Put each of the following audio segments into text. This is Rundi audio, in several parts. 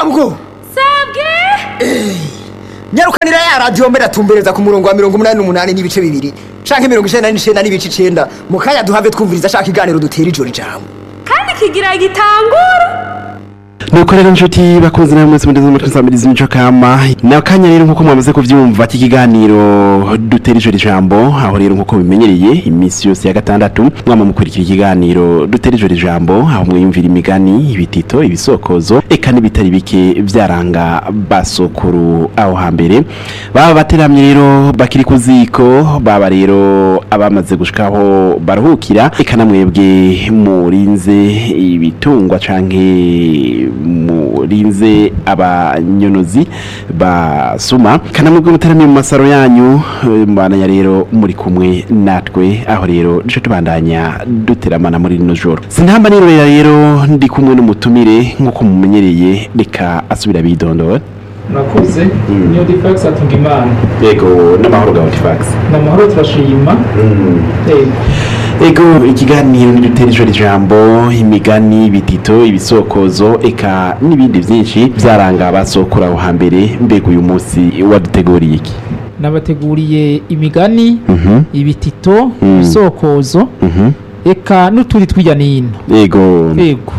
mabwo sabwe nyarukanira ya radiyo mbere atumbereza ku murongo wa mirongo umunani n'umunani n'ibice bibiri canke mirongo icenda n'icenda n'ibice icenda mu kanya duhave twumviriza ashaka iganiro dutera ijoro ijambo kandi kigira gitangura nuko rero nshuti bakunze namwe mwese mugeze muri samirizi mico kama na kanya rero nkuko mwamaze kuvyumva iki kiganiro dutera ijoro ijambo aho rero nkuko bimenyereye iminsi yose ya gatandatu mwama mukurikira ikiganiro dutera ijoro ijambo aho mwiyumvira imigani ibitito ibisokozo eka n'ibitari bike vyaranga basokuru aho hambere baba bateramye rero bakiri ku ziko baba rero abamaze gushikaho baruhukira eka namwebwe murinze ibitungwa canke murinze abanyonozi basuma kanamwebwe mutaramiye mu masaro yanyu eh, mbandanya rero muri kumwe natwe aho rero duce tubandanya duteramana muri rino joro sintamba nirorera rero ndi kumwe n'umutumire nk'uko mumenyereye reka asubira bidondora murakoze niyo difax atunga imana yego n'amahoro gawe tifax ni amahoro turashima yego ego ikiganiro nidutera ijoro ijambo imigani ibitito ibisokozo eka n'ibindi byinshi byaranga abasokora aho hambere mbega uyu munsi waduteguriye iki nabateguriye imigani Mhm, ibitito Mm. ibisokozo mhm. eka n'uturi tw'ijya n'ino ego yego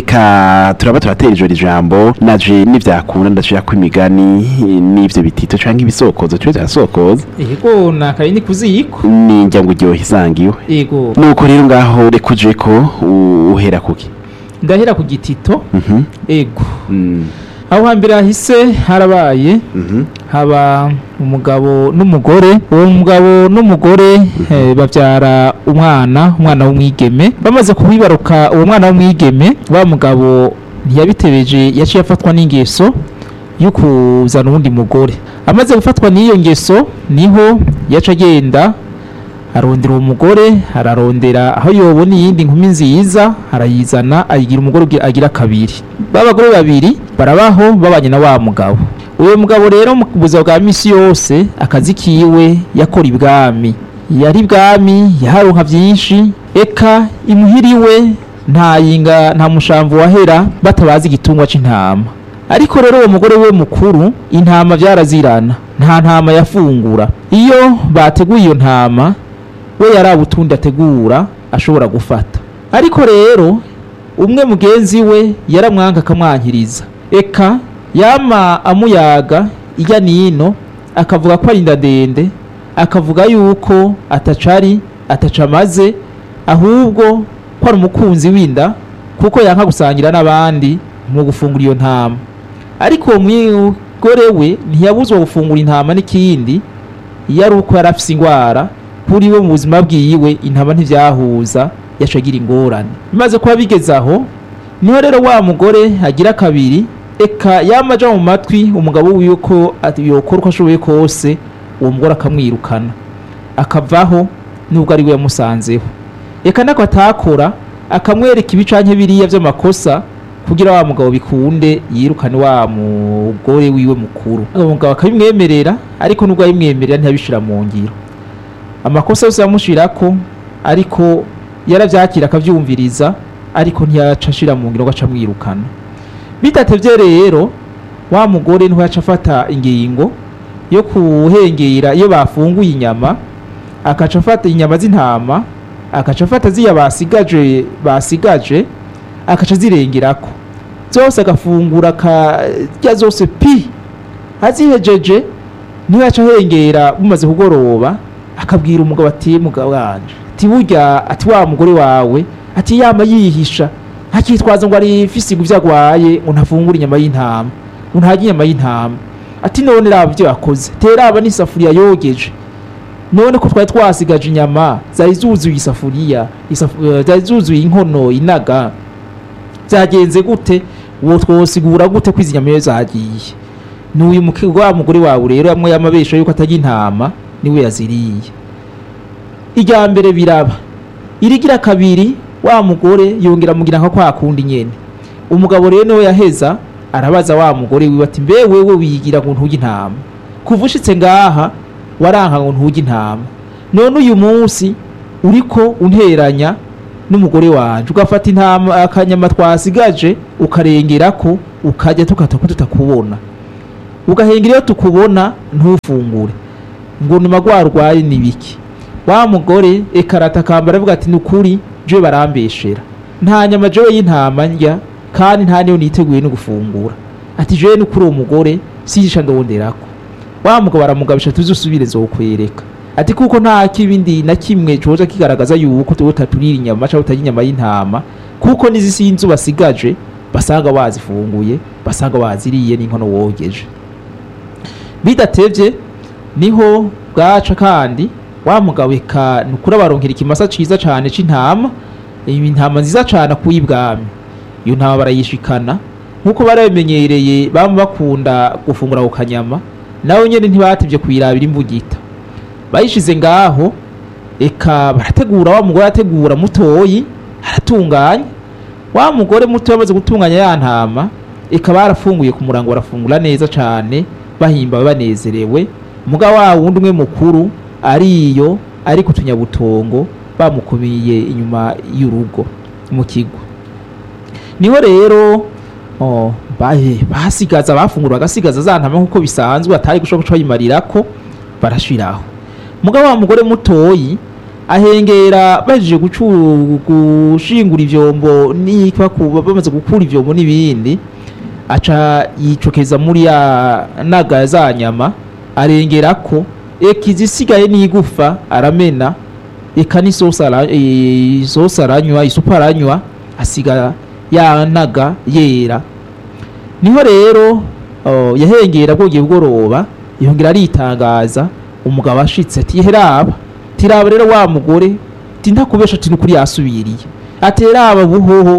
eka turaba turatera ijoro ijambo naje nivyakunda ndashira ko imigani n'ivyo bitito canke ibisokozo tube turasokoza yego nakaye ni kuziko ninjya ngo uryohe isangiwe yego nuko rero ngaho reka uje ko u- uhera kuki ndahera ku gitito Mhm, yego mm, aho hambere hahise harabaye mhm, haba umugabo n'umugore uwo mugabo n'umugore eh, babyara umwana umwana w'umwigeme bamaze kubibaruka uwo mwana w'umwigeme wa mugabo ntiyabitebeje yaciye afatwa n'ingeso yo kuzana uwundi mugore amaze gufatwa n'iyo ngeso niho yaca agenda arondera uwo mugore ararondera aho yobona iyindi nkumi nziza arayizana ayigira umugore ugi- agira kabiri b'abagore babiri barabaho babanye na wa mugabo uwo mugabo rero mu buzima bwa misi yose akazi kiwe yakora ibwami yari ibwami yaharonka byinshi eka imuhiriwe nta yinga nta mushamvu wahera batabazi igitungwa c'intama ariko rero uwo mugore we mukuru intama byarazirana nta ntama yafungura iyo bateguye iyo ntama we yari utundi ategura ashobora gufata ariko rero umwe mugenzi we yaramwanka akamwankiriza eka yama amuyaga ijya nino akavuga ko ari ndadende akavuga yuko atacari atacamaze ahubwo ko ari umukunzi w'inda kuko yanka gusangira n'abandi mu gufungura iyo ntama ariko uwo mugore we ntiyabuzwa gufungura intama n'ikindi iyo ari uko yari afise ingwara kuri we mu buzima bwiwe intama ntivyahuza yaca agira ingorane bimaze kuba bigeze aho niho rero wa mugore agira kabiri eka yama aja mu matwi umugabo wiwe ko ati- yokora uko ashoboye kose uwo mugore akamwirukana akavaho nubwo ari we yamusanzeho eka nako atakora akamwereka ibicanke biriya vy'amakosa kugira wa mugabo bikunde yirukane wa mugore wiwe mukuru uwo mugabo akabimwemerera ariko nubwo abimwemerera ntiyabishira mu ngiro amakosa yose yamushirako ariko yaravyakira akavyumviriza ariko ntiyaca ashira mu ngiro ngo aca amwirukana bidatevye rero wa mugore niho yaca afata ingingo yo kuhengera iyo bafunguye inyama akaca afata inyama z'intama akaca afata ziya basigaje basigaje akaca zirengerako zose agafungura akarya zose pi azihejeje niho yaca ahengera bumaze kugoroba akabwira umugabo ati mugabo wanje ati burya ati wa mugore wawe ati yama yihisha ntakitwaza ngo ari fisigo ivyo agwaye ngo ntafungure inyama y'intama ngo ntarya inyama y'intama ati none raba ivyo yakoze teraba n'isafuriya yogeje none ko twari twasigaje inyama zari zuzuye isafuriya isafu- eh, zari zuzuye inkono inaga byagenze gute uwo twosigura gute ko izi nyama iyo zagiye n'uyu muke- wa mugore wawe rero amwe y'amabesha yuko atajya intama niwe yaziriye irya mbere biraba irigira kabiri wa mugore yongera amugira nka kwa kundi nyene umugabo rero niwe yaheza arabaza wa mugore wiwe ati mbe wewe wigira ngo ntuge intama kuva ushitse ngaha waranka ngo ntuge intama none uyu munsi uriko unteranya n'umugore wanje ugafata intama akanyama twasigaje ukarengerako ukajya tukata ko tutakubona ugahengera iyo tukubona ntufungure ngo numa rwarwaye ni biki wa mugore ekarata akambara avuga ati ni ukuri jewe barambeshera nta nyama jewe y'intama ndya kandi nta niyo niteguye no gufungura ati jewe nukuri uwo mugore sijisha ndonderako wa mugabo aramugabisha tuzi usubire zokwereka ati kuko nta kibindi na kimwe coza kigaragaza yuko tuwe taturira inyama cyangwa utarya inyama y'intama kuko n'izisi y'inzu basigaje basanga wazifunguye basanga waziriye n'inkono wogeje bidatevye niho bwaca kandi wa mugabo eka nukuri abaronkera ikimasa ciza cane c'intama iyi ntama nziza cane akuye ibwami iyo ntama barayishikana nkuko barabimenyereye bama bakunda gufungura ku kanyama nawe nyene ntibatevye kuyirabira imbugita bayishize ngaho eka barategura wa mugore ategura mutoyi aratunganya wa mugore muto yamaze gutunganya ya ntama eka barafunguye ku murango barafungura neza cane bahimbawe banezerewe muga wa wundi umwe mukuru ariyo ari ku tunyabutongo bamukubiye inyuma y'urugo mu kigo niho rero oh, bahe basigaza bafungura bagasigaza za ntama nk'uko bisanzwe atari gushobora guca bayimarirako barashiraho muga wa mugore mutoyi ahengera baje gucu- gushingura ivyombo nikwa kuba bamaze gukura ivyombo n'ibindi aca yicokeza muri ya naga za nyama arengerako eka izisigaye n'igufa aramena eka n'isosi ara- eh, isosi aranywa isupu aranywa asiga ya naga yera niho rero oh, yahengera bwongeye bugoroba yongera aritangaza umugabo ashitse ati heraba tiraba rero wa mugore ti ntakubesha ati nukuri yasubiriye ati heraba buhoho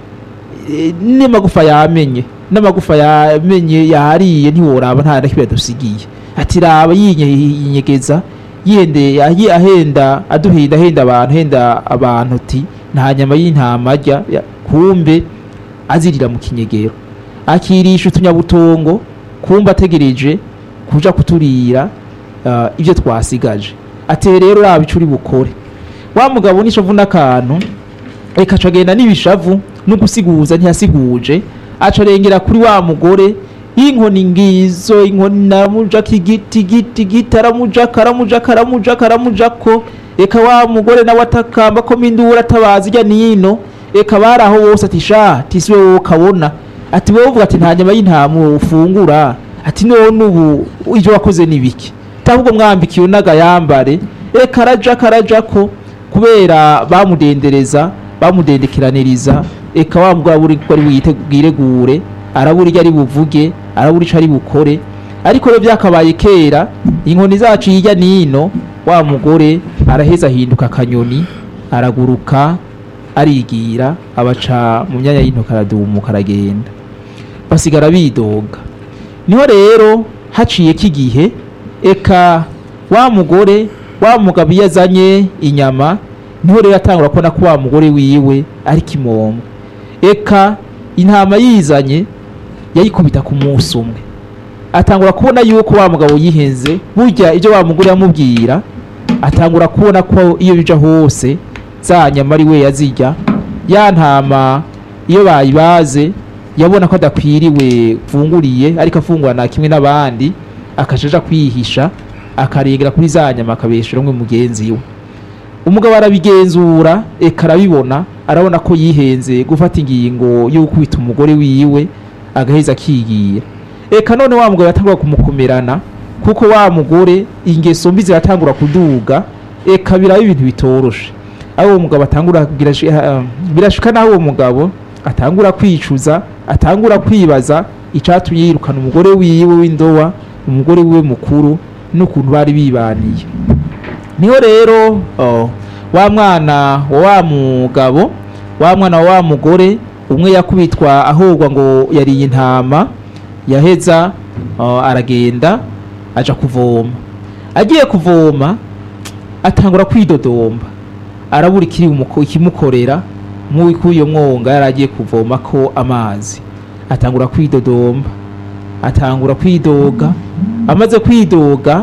eh, n'amagufa yamenye n'amagufa yamenye yariye ntiworaba nta na kimwe yadusigiye ati raba yinye- yinyegeza yende ahi- ahenda aduhenda ahenda abantu ahenda abantu ti nta nyama y'intama arya ya- kumbe azirira mu kinyegero akirisha utunyabutongo kumbe ategereje kuja kuturira uh, ibyo twasigaje ati rero raba ico uri bukore wa mugabo nishavu n'akantu reka acagenda n'ibishavu no gusiguza ntiyasiguje aca arengera kuri wa mugore inkoni ngizo inkoni naramujako igiti giti giti aramujako aramujako aramujako aramujako eka wa mugore nawe atakamba ko mindura atabaza ijya nino eka bari aho bose ati sha tisi we wowe ukabona ati wowe uvuga ati nta nyama y'intama ufungura ati none ubu ibyo wakoze ni biki ahubwo mwambikiwe n'agayambare eka araja karajako kubera bamudendereza bamudendekeraniriza eka wa mugabo abura ko ari bwiregure arabura icyo ari buvuge arabura icyo ari bukore ariko rero byakabaye kera inkoni zacu hirya n'ino wa mugore araheza ahinduka akanyoni araguruka arigira abaca mu myanya y'intoki aradumuka aragenda basigara bidoga niho rero haciyeko igihe eka wa mugore wa mugabo iyo azanye inyama niho rero atangura kubona ko wa mugore wiwe ari kimomo eka intama yizanye yayikubita ku munsi umwe atangura kubona yuko wa mugabo yihenze burya ibyo wa mugore yamubwira atangura kubona ko iyo bija hose za nyama ari we yazirya ya ntama iyo bayibaze yabona ko adakwiriwe funguriye ariko afungurana kimwe n'abandi akajaja kwihisha akarengera kuri za nyama akabeshera umwe mugenzi we umugabo arabigenzura eka arabibona arabona ko yihenze gufata ingingo yo gukubita umugore wiwe agaheza akigira eka none wa mugabo yatangura kumukomerana kuko wa mugore ingeso mbi ziratangura kuduga eka biraba ibintu bitoroshe aho uwo mugabo atangura kugira shi- ah, birashika naho uwo mugabo atangura kwicuza atangura kwibaza icatumye yirukana umugore wiwe w'indowa umugore wiwe mukuru n'ukuntu bari bibaniye niho rero oh, wa mwana wa wa mugabo wa mwana wa wa mugore umwe yakubitwa ahogwa ngo yariye intama yaheza oh, aragenda aja kuvoma agiye kuvoma atangura kwidodomba arabura ikiri bumuko- ikimukorera nk'uwikuye mwonga yari agiye kuvoma ko amazi atangura kwidodomba atangura kwidoga amaze kwidoga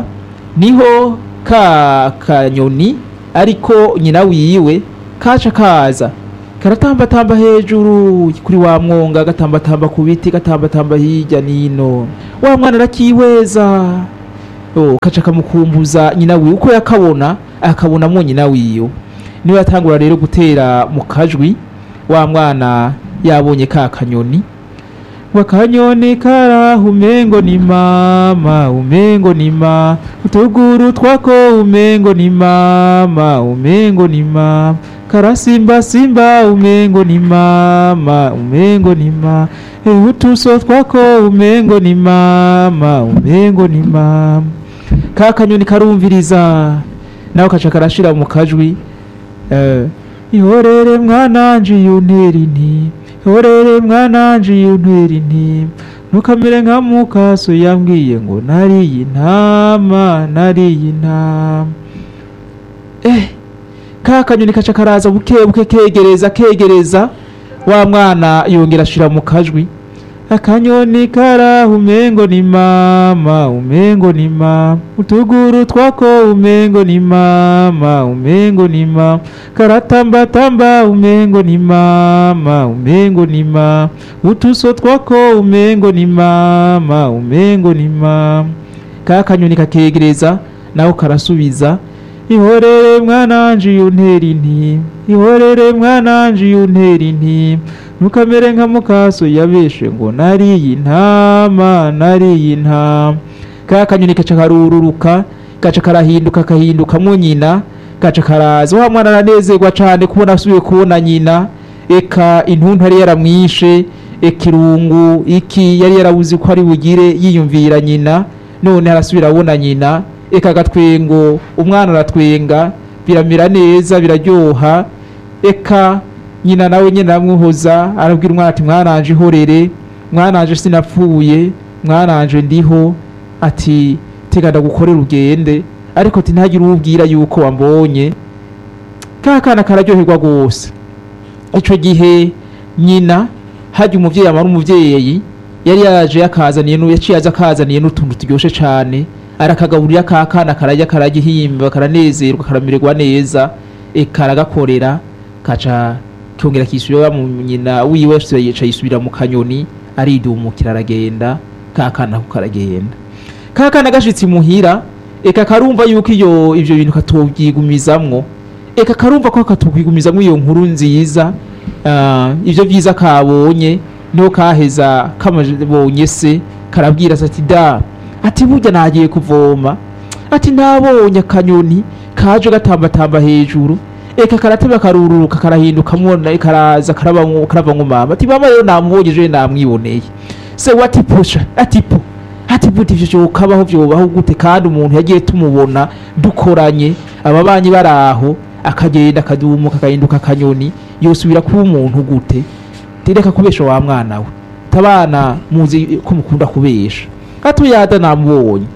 niho ka kanyoni ariko nyina wiwe kaca kaza karatambatamba hejuru kuri wa mwonga gatambatamba ku biti gatambatamba hirya nino wa mwana arakiweza oh, kaca kamukumbuza nyina wiwe uko yakabona akabonamwo nyina wiwe niwe yatangura rero gutera mu kajwi wa mwana yabonye ka kanyoni wakanyoni karaho umengo ni mama umengo ni ma utuguru twako umengo ni mama umengo ni mama karasimba simba umengo ni mama umengo ni ma Eh, utuso twako umengo ni mama umengo ni mama ka kanyoni karumviriza nawe kaca karashira mu kajwi eh, ihorere mwananje yuntera inti ihorere mwananje yuntera inti ntukamere nka mukaso yambwiye ngo nariye intama nariye intama eh ka kanyoni kaca karaza buke buke kegereza kegereza wa mwana yongera ashira mu kajwi akanyoni karaho umengo ni mama umengo ni mama utuguru twako umengo ni mama umengo ni mama karatambatamba umengo ni mama umengo ni mama utuso twako umengo ni mama umengo ni mama ka kanyoni kakegereza nawe karasubiza ihorere mwananje yuntera inti ihorere mwananje yuntera inti ntukamere nka mukaso yabeshe ngo nariye intama nariye intama ka kanyoni kaca karururuka gaca karahinduka kahindukamwo nyina gaca karaza wa mwana aranezerwa cane kubona asubiye kubona nyina eka intuntu yari yaramwishe eka irungu iki yari yarabuze ko ari bugire yiyumvira nyina none arasubira abona nyina eka agatwengo umwana aratwenga biramera neza biraryoha eka nyina nawe nyine aramwuhoza arabwira umwana ati mwananje ihorere mwananje sinapfuye mwananje ndiho ati tega ndagukorera ugende ariko ati ntagire uwubwira yuko wambonye ka kana kararyoherwa rwose ico gihe nyina harya umuvyeyi amara umuvyeyi yari yaje yakazaniye nu yaciye aza akazaniye n'utuntu turyoshe cane arakagaburira ka kana karajya karagihimba karanezerwa karamererwa neza eka aragakorera kaca kongera kisubira mu nyina wiwe yica yisubira mu kanyoni aridumukira aragenda ka kana ko karagenda ka kana gashitse imuhira eka karumva yuko iyo ivyo bintu katobyigumizamwo eka karumva ko katokwigumizamwo iyo nkuru nziza ah, ivyo vyiza kabonye niho kaheza kamabonye se karabwira se ati da ati burya nagiye kuvoma ati nabonye akanyoni kaje gatambatamba hejuru eka karateba karururuka karahinduka mwona karaza karabamwo karavamwo mama ati mama rero namubonye je namwiboneye se wati pusha ati po ati buti ivyo vyokabaho vyobaho gute kandi umuntu yagiye tumubona dukoranye ababanyi baraho akagenda akadumuka akahinduka akanyoni yosubira kuba umuntu gute tereka kubesha wa mwana we tabana muzi ko mukunda kubesha katuyada namubonye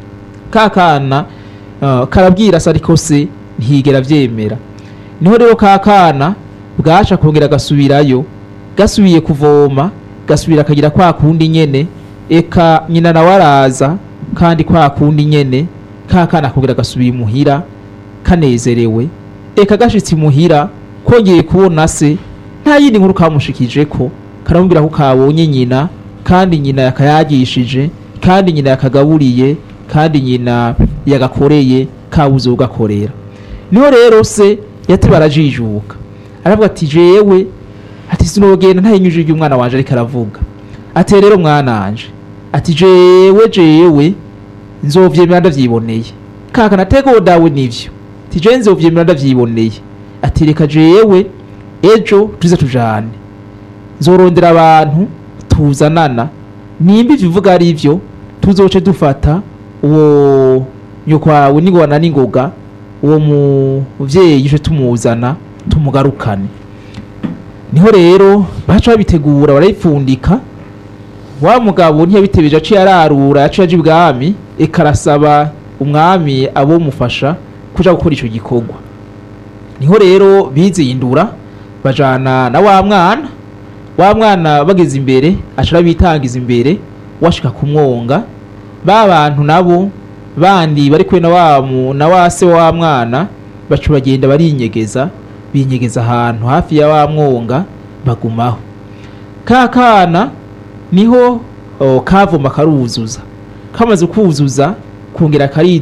kakana uh, karabwira se ariko se ntiyigera vyemera niho rero kakana bwaca kongera gasubirayo gasubiye kuvoma gasubira akagira kwa kundi nyene eka nyina nawe araza kandi kwa kundi nyene kakana kongera gasubira imuhira kanezerewe eka gashitse imuhira kongeye kubona se nta yindi nkuru kamushikijeko karamubwira ko kabonye nyina kandi nyina yakayagishije kandi nyina yakagaburiye kandi nyina yagakoreye kabuze ugakorera niho rero se yateba arajijuka aravuga ati jewe ati sinogenda ntayinyujije umwana wanje ariko aravuga ati rero mwananje ati jewe jewe nzovyemera ndavyiboneye kaka natego dawe nivyo ati jewe nzovyemera ndavyiboneye ati reka jewe ejo tuze tujane nzorondera abantu tuzanana nimba ivyo uvuga ari vyo tuzoce dufata uwo nyokwawe n'ingona n'ingoga uwo muvyeyi uje tumuzana tumugarukane niho rero baca babitegura barayipfundika wa mugabo ntiyabitebeje aciye ararura yaciye aja ibwami eka arasaba umwami abomufasha kuja gukora ico gikorwa niho rero bizindura bajana na wa mwana wa mwana bageze imbere aca arabitangiza imbere washika kumwonga ba bantu nabo bandi bari kumwe na wa mu- na wa se wa mwana baca bagenda barinyegeza binyegeza ahantu hafi ya wa mwonga bagumaho ka kana niho oh, kavoma karuzuza kamaze kuzuza kongera kari